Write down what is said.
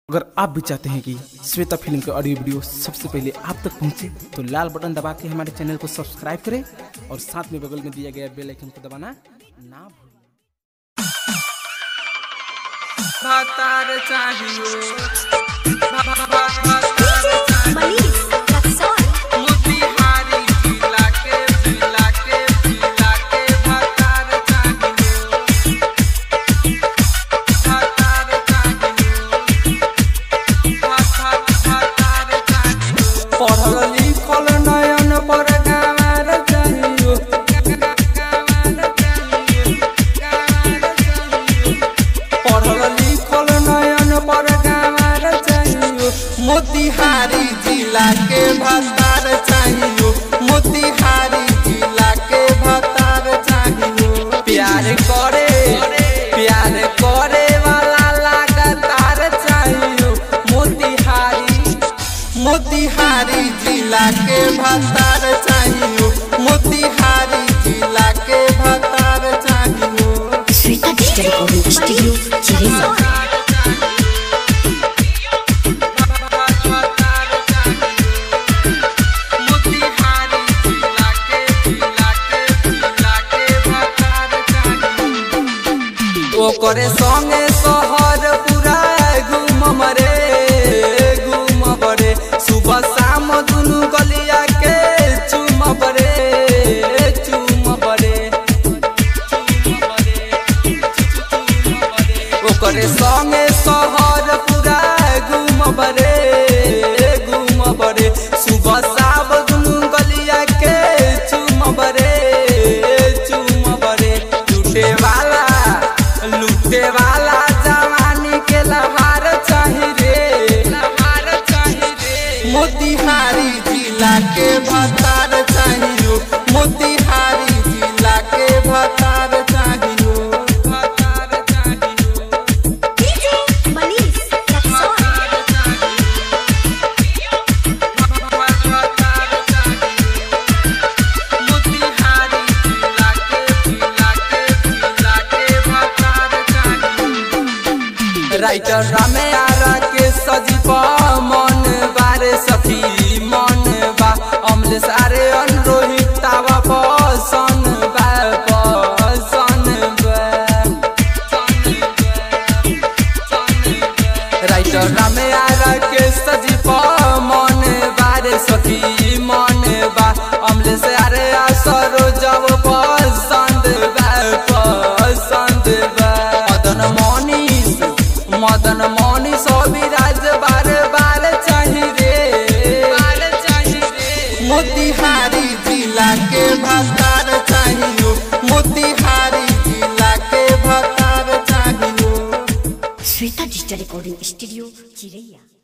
अगर आप भी चाहते हैं कि श्वेता फिल्म का ऑडियो वीडियो सबसे पहले आप तक पहुंचे तो लाल बटन दबा के हमारे चैनल को सब्सक्राइब करें और साथ में बगल में दिया गया बेल आइकन को दबाना ना भूलें भातार चाहिए मनीष रक्सौल मोतिहारी जिला के जिला के जिला के भातार चाहिए भातार चाहिए भातार भातार चाहिए पढ़ल लिखल नयन पर गावार चाहिए गावार चाहिए गावार चाहिए पढ़ल लिखल नयन पर गावार चाहिए मोतिहारी जिला के भतार चाहिए मोतिहारी जिला के भतार चाहिए प्यार करे प्यार करे वाला लगातार चाहिए मोतिहारी मोतिहारी जिला के भतार चाहिए मोतिहारी जिला के भतार चाहिए श्वेता डिजिटल रिकॉर्डिंग स्टूडियो चिरेला ओकरे संगे शहर पूरा घूम रे घूम रे सुबह शाम दुनू गलिया के चुम रे चुम रे ओकरे संगे शहर पूरा घूम रे घूम रे सुबह शाम दुनू गलिया के चुम रे चुम रे लूटे वाला लूटे वाला जवानी के लहार चाही रे लहार चाही रे मोतिहारी जिला के भतार चाहिए मोतिहारी जिला के भतार चाहिए भतार चाहिए मनीष रक्सौल राइटर रामे आरा के सजीवा मन बारे सखी मन बा अमले सारे अनुरोहित तावा पसन बा पसन बा राइटर रामे आरा के सजीवा मन बारे सखी मन बा अमले से अरे असरो जब पसंद बा पसंद बा मदन मनीष मदन मनीष अभिराज बार बार चाही रे बार चाही रे मोतिहारी जिला के भतार चाहिए मोतिहारी जिला के भतार चाहिए श्वेता डिजिटल रिकॉर्डिंग स्टूडियो चिरैया